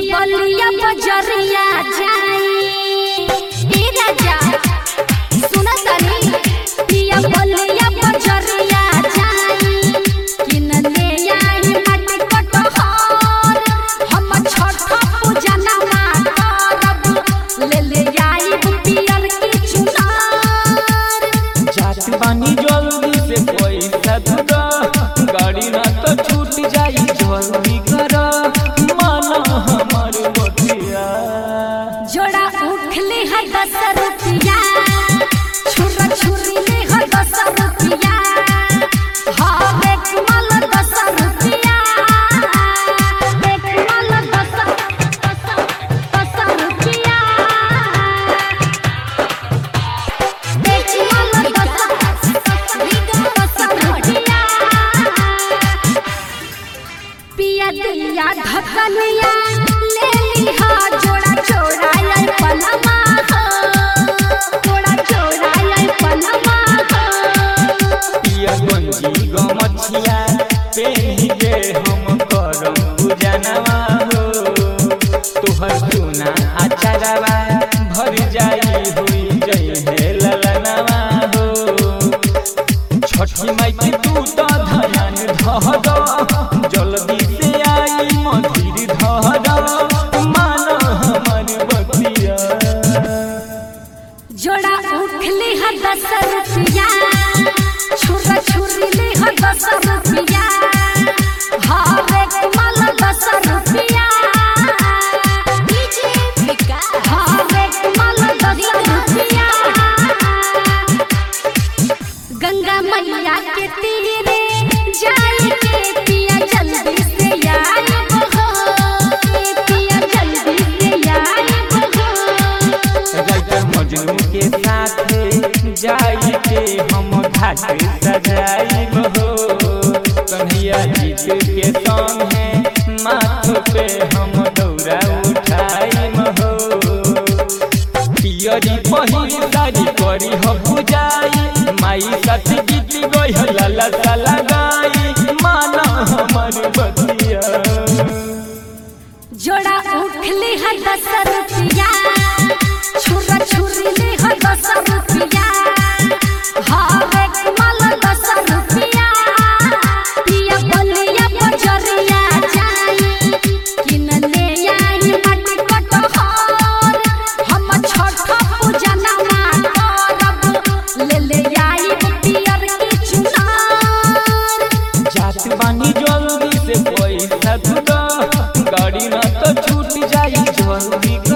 बलिया बजरिया जाई ए राजा सुना तानी पिया बलिया बजरिया जाई किन ले आई माटी कटहर हम छठ पूजा नवा करब ले ले आई पियर की चुनार जात बानी जल्दी से पैसा दूरा गाड़ी ना तो छूट जाई जल्दी कर माना हमार बतिया जोड़ा उठले है दस रुपया छुरा छुरी ले है दस रुपया हर एक माल दस रुपया एक माल दस दस दस रुपया एक माल दस दस रुपया पिया दिया धकनिया ले लिहा जोड़ा चोराया पनमा हो जोड़ा चोराया पनमा हो पिया गंजी गमछिया पेनी के हम करम पूजनवा हो तोहर सुना अचारवा भर जाई होई जई हे ललनवा हो छठी माई के तू तो धयान धह दो जल्दी से आई मंदिर धह दो मान हमर बतिया जोड़ा उठले है दस रुपया छुरा छुरी ले है दस रुपया हर एक माल दस रुपया हर एक माल दस रुपया गंगा मैया के तीरे जाए के पिया जल्दी से आई हो पिया जल्दी से आई हो राइटर मजनू के साथ जाई के हम घाट सजाई हो कन्हैया जीत के संग है माथ पे हम दौरा उठाई हो पियरी पहिर दारी करी हो पूजाई माई साथ गीत गई हो लाला साला गाई माना हमर बतिया जोड़ा उठले है दस रुपया छुरा छुरी ले है दस रुपया हर एक माल दस रुपया पिया बलिया बजरिया जाई किन ले आई माटी कटहर हम छठ पूजा नवा करब ले ले आई पियर की चुनार जात बानी जल्दी से पैसा दूरा गाड़ी ना तो छूट जाई जल्दी